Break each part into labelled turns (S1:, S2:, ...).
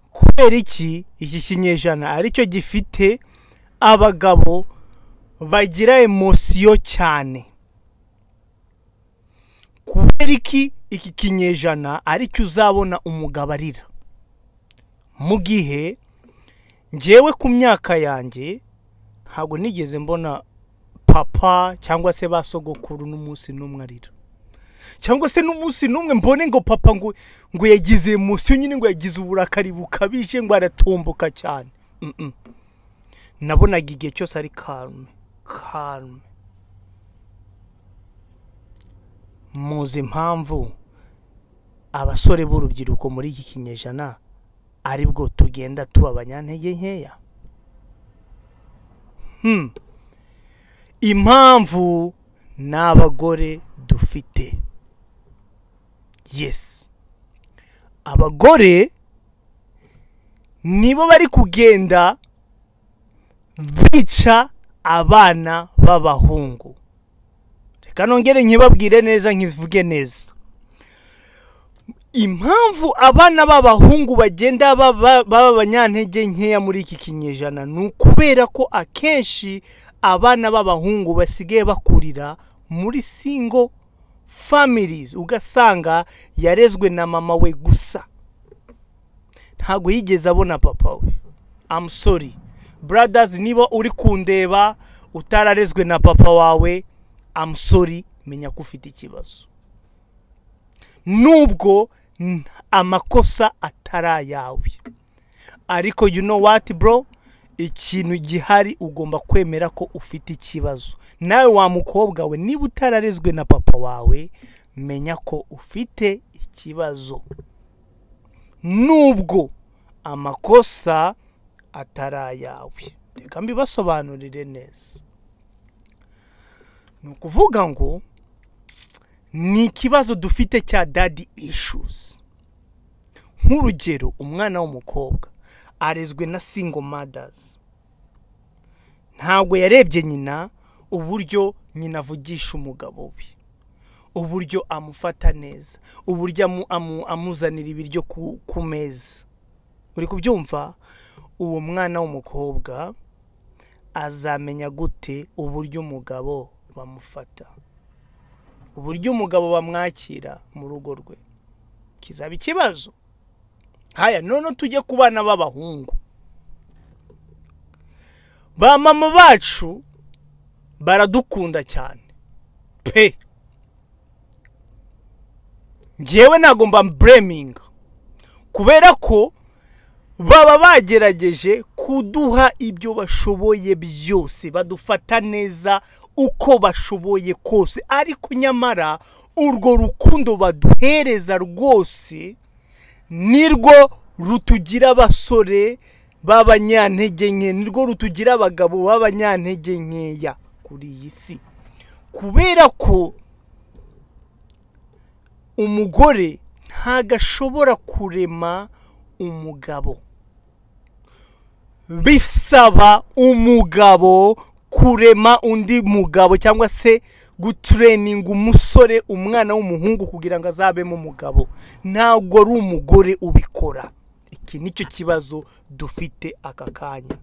S1: kubera iki iki kinyejana aricyo gifite abagabo bagira emosiyo cyane kubera iki iki kinyejana aricyo uzabona umugabo arira mu gihe ngewe ku myaka yanjye ntabwo nigeze mbona papa cyangwa se ba sogokuru n'umunsi n'umwe arira cyangwa se n'umunsi n'umwe mbone ngo papa ngo ngo yagize munsi nyine ngo yagize uburakari bukabije ngo aratomboka cyane Mm, mm. nabonaga igihe cyose ari karume karume muzi impamvu abasore b'urubyiruko muri iki kinyejana ari bwo tugenda tuba abanyantege nkeya Hmm. impamvu n'abagore dufite yes abagore nibo bari kugenda bica abana b'abahungu reka nongere nkibabwire neza nkivuge neza impamvu abana b'abahungu bagenda baba baba abanyantege nkeya muri iki kinyejana ni ukubera ko akenshi abana b'abahungu basigaye bakurira muri singo families ugasanga yarezwe na mama we gusa ntabwo yigeze abona papa we I'm sorry brothers niba uri kundeba utararezwe na papa wawe I'm sorry menya ko ufite ikibazo nubwo n- amakosa atari ayawe ariko you know what bro ikintu gihari ugomba kwemera ko ufite ikibazo nawe wa mukobwa we niba utararezwe na papa wawe menya ko ufite ikibazo nubwo amakosa atari ayawe reka mbibasobanurire neza ni ukuvuga ngo ni ikibazo dufite cya dadi issues nk'urugero umwana w'umukobwa arezwe na single mothers ntabwo yarebye nyina uburyo nyina avugisha umugabo we uburyo amufata neza uburyo amu- amu- amuzanira ibiryo ku ku meza uri kubyumva uwo mwana w'umukobwa azamenya gute uburyo umugabo bamufata uburyo umugabo bamwakira mu rugo rwe kizaba ikibazo haya none tujye ku bana b'abahungu ba mama bacu baradukunda cyane pe ngewe ntabwo mba bureminga kubera ko baba bagerageje kuduha ibyo bashoboye byose badufata neza uko bashoboye kose ariko nyamara urwo rukundo baduhereza rwose nirwo rutugira abasore b'abanyantege nke nirwo rutugira abagabo b'abanyantege nkeya kuri iyi si kubera ko umugore ntabwo ashobora kurema umugabo bisaba umugabo kurema undi mugabo cyangwa se gutureninga umusore umwana w'umuhungu kugira ngo azabemo umugabo ntabwo ari umugore ubikora iki nicyo kibazo dufite aka kanya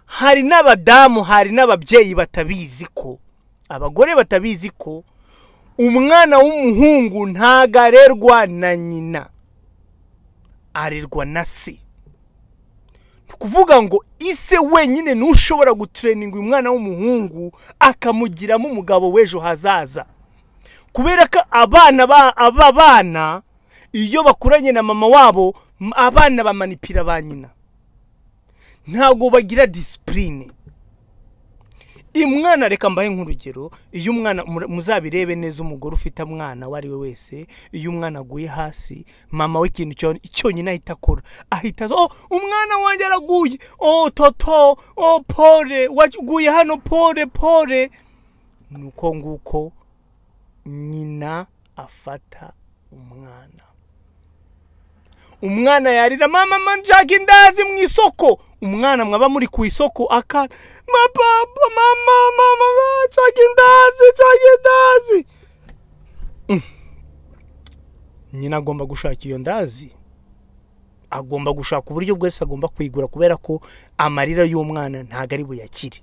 S1: hari n'abadamu hari n'ababyeyi batabizi ko abagore batabizi ko umwana w'umuhungu ntago arerwa na nyina arerwa na se kuvuga ngo ise wenyine niwe ushobora gutureninga umwana w'umuhungu akamugiramo umugabo w'ejo hazaza kubera ko abana ba aba bana iyo bakuranye na mama wabo m- abana bamanipira ba nyina ntabwo bagira disipurine umwana reka mbahe nk'urugero iyo umwana mura- muzabirebe neza umugore ufite mwana uwo ari we wese iyo umwana aguye hasi mama we ikintu cyo- cyonyine ahita akora ahita aza oh umwana wanjye araguye oh toto oh pole waguye hano pole pole ni uko nguko nyina afata umwana umwana yarira mama manjaka indazi mu isoko umwana mwaba muri ku isoko akana mapapa mama mama nshaka indazi nshaka indazi Mm. nyina agomba gushaka iyo ndazi agomba gushaka uburyo bwose agomba kwigura kubera ko amarira y'umwana ntabwo ari buyakire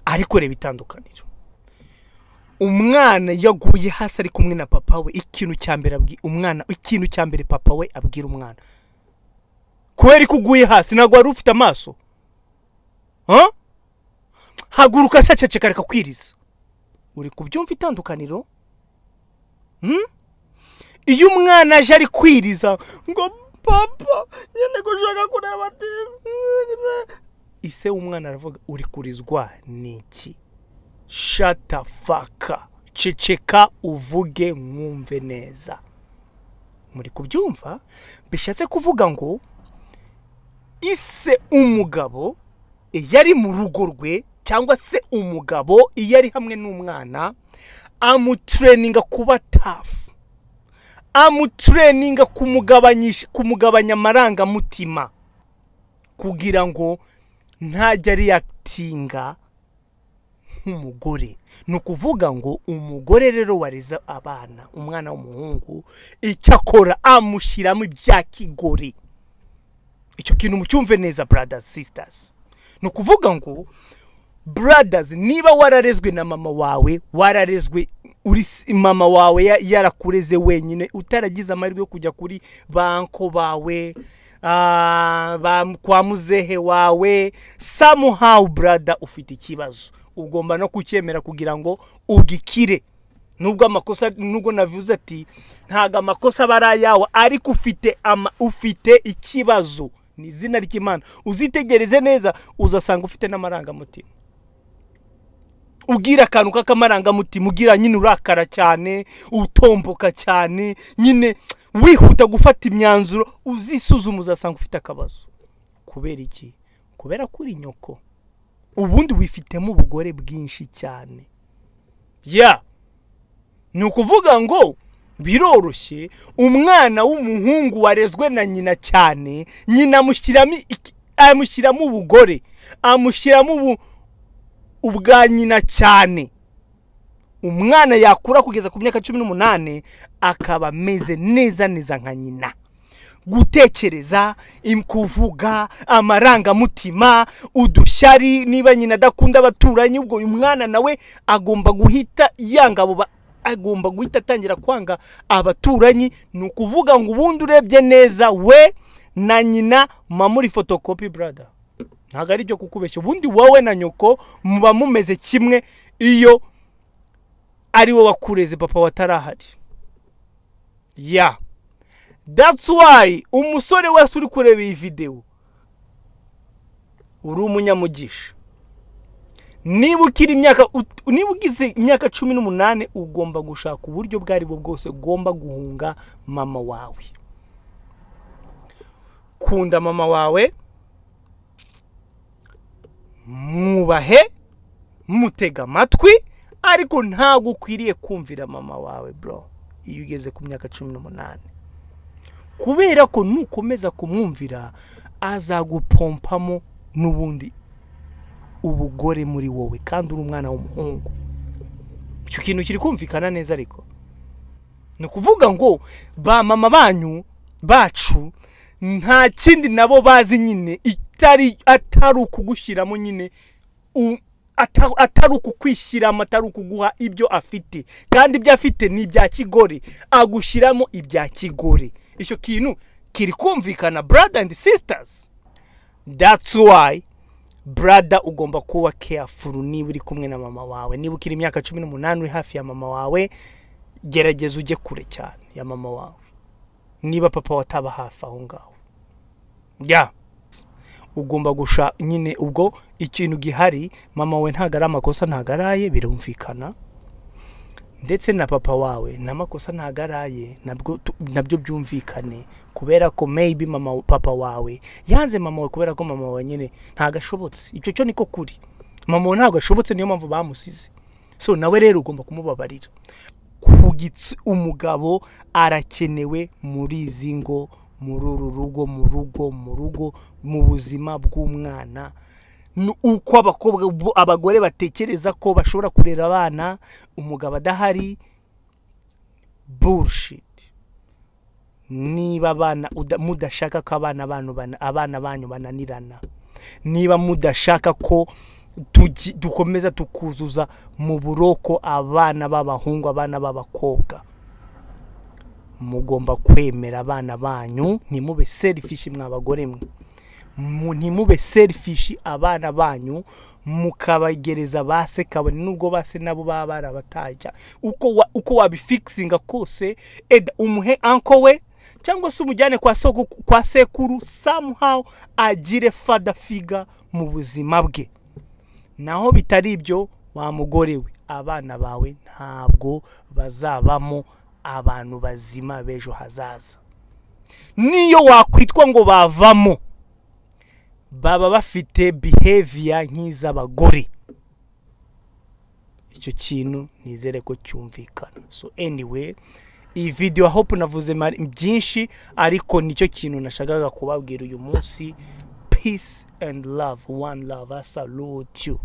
S1: ariko reba itandukaniro umwana yaguye hasi ari kumwe na papa we ikintu cya mbere abwi- umwana ikintu cya mbere papa we abwira umwana kubera ko uguye hasi ntabwo wari ufite amaso Huh? haguruka saceceka reka kwiriza uri kubyumva itandukaniro Hmm? iyo umwana aje ari kwiriza ngo papa nyine gushaka kureba TV." ise w'umwana aravuga uri kurizwa niki shatafaka ceceka uvuge mwumve neza muri kubyumva bishatse kuvuga ngo ise umugabo iyo ari mu rugo rwe cyangwa se umugabo iyo ari hamwe n'umwana amutureninga kuba tafu amutureninga kumugabanyisha kumugabanya amarangamutima kugira ngo ntajya ariyakitinga nk'umugore ni ukuvuga ngo umugore rero wareza abana umwana w'umuhungu icyo akora amushyiramo ibya kigore icyo kintu mucyumve neza bradazi sisitazi ni ukuvuga ngo bradazi niba wararezwe na mama wawe wararezwe uri s- mama wawe ya- yarakureze wenyine utaragize amahirwe yo kujya kuri banko bawe ah, ba- kwa muzehe wawe samuhawu brada ufite ikibazo ugomba no kucyemera kugira ngo ugikire nubwo amakosa nubwo navuze ati ntabwo amakosa aba ari ayawe ariko ufite ama, ufite ikibazo ni izina ry'imana uzitegereze neza uzasanga ufite n'amarangamutima ubwira akantu k'akamarangamutima ugira nyine urakara cyane utomboka cyane nyine wihuta gufata imyanzuro uzisuzuma uzasanga ufite akabazo kubera iki kubera ko uri nyoko ubundi wifitemo ubugore bwinshi cyane ya ni ukuvuga ngo biroroshye umwana w'umuhungu warezwe na nyina cyane nyina amushyiramo iki- amushyiramo ubugore amushyiramo ubu ubwa nyina cyane umwana yakura kugeza ku myaka cumi n'umunani akaba ameze neza neza nka nyina gutekereza im- kuvuga amarangamutima udushyari niba nyina adakunda abaturanyi ubwo uyu mwana nawe agomba guhita yanga abo ba- agomba guhita atangira kwanga abaturanyi ni ukuvuga ngo ubundi urebye neza we na nyina muba muri fotokopi brada ntabwo ari ibyo kukubeshya ubundi wowe na nyoko muba mumeze kimwe iyo ari wowe wakureze papa watarahari ya That's why umusore wese uri kureba iyi videwo uri umunyamugisha niba ukiri imyaka ut- niba ugize imyaka cumi n'umunani ugomba gushaka uburyo ubwo aribwo bwose ugomba guhunga mama wawe kunda mama wawe mwubahe mutega amatwi ariko ntabwo ukwiriye kumvira mama wawe bro iyo ugeze ku myaka cumi n'umunani kubera ko nukomeza kumwumvira azagupompamo n'ubundi ubugore muri wowe kandi uri umwana w'umuhungu icyo kintu kiri kumvikana neza ariko ni ukuvuga ngo ba mama banyu bacu nta kindi nabo bazi nyine itari atari ukugushyiramo nyine u- ata- atari ukukwishyiramo atari ukuguha ibyo afite kandi ibyo afite ni ibya kigore agushyiramo ibya kigore icyo kintu kiri kumvikana brother and sisters that's why brada ugomba kuba careful niba uri kumwe na mama wawe niba ukiri imyaka cumi n'umunani uri hafi ya mama wawe gerageza ujye kure cyane ya mama wawe niba papa wataba hafi aho ngaho ya ugomba gusha nyine ubwo ikintu gihari mama we ntabwo ari amakosa ntabwo araye birumvikana ndetse na papa wawe n'amakosa ntabwo araye nabwo tu- nabyo byumvikane kubera ko maybe mama papa wawe yanze mama we kubera ko mama wawe nyine ntabwo ashobotse icyo cyo niko kuri mama we ntabwo ashobotse niyo mpamvu bamusize so nawe rero ugomba kumubabarira ku gitsi umugabo arakenewe muri izi ngo muri uru rugo mu rugo mu rugo mu buzima bw'umwana Ni uko abakobwa bo- abagore batekereza ko bashobora kurera abana umugabo adahari bullshit niba abana uda- mudashaka ko abana banyu bana- abana banyu bananirana niba mudashaka ko tugi- dukomeza tukuzuza mu buroko abana b'abahungu abana b'abakobwa mugomba kwemera abana banyu ntimube serifishi mw'abagore mwe Mu- ntimube serifishi abana banyu mukabagereza ba se kabone nubwo ba se nabo baba barabatajya uko wa- uko wabifikisinga kose eda umuhe anko we cyangwa se umujyane kwa soko kwa sekuru somehow agire fada figa mu buzima bwe naho bitari ibyo wa mugore we abana bawe ntabwo bazabamo abantu bazima b'ejo hazaza niyo wakwitwa ngo bavamo baba bafite behavior nk'iz'abagore icyo kintu nizere ko cyumvikana so anyway iyi video hope navuze mari- byinshi ariko nicyo kintu nashakaga kubabwira uyu munsi peace and love one love i salute you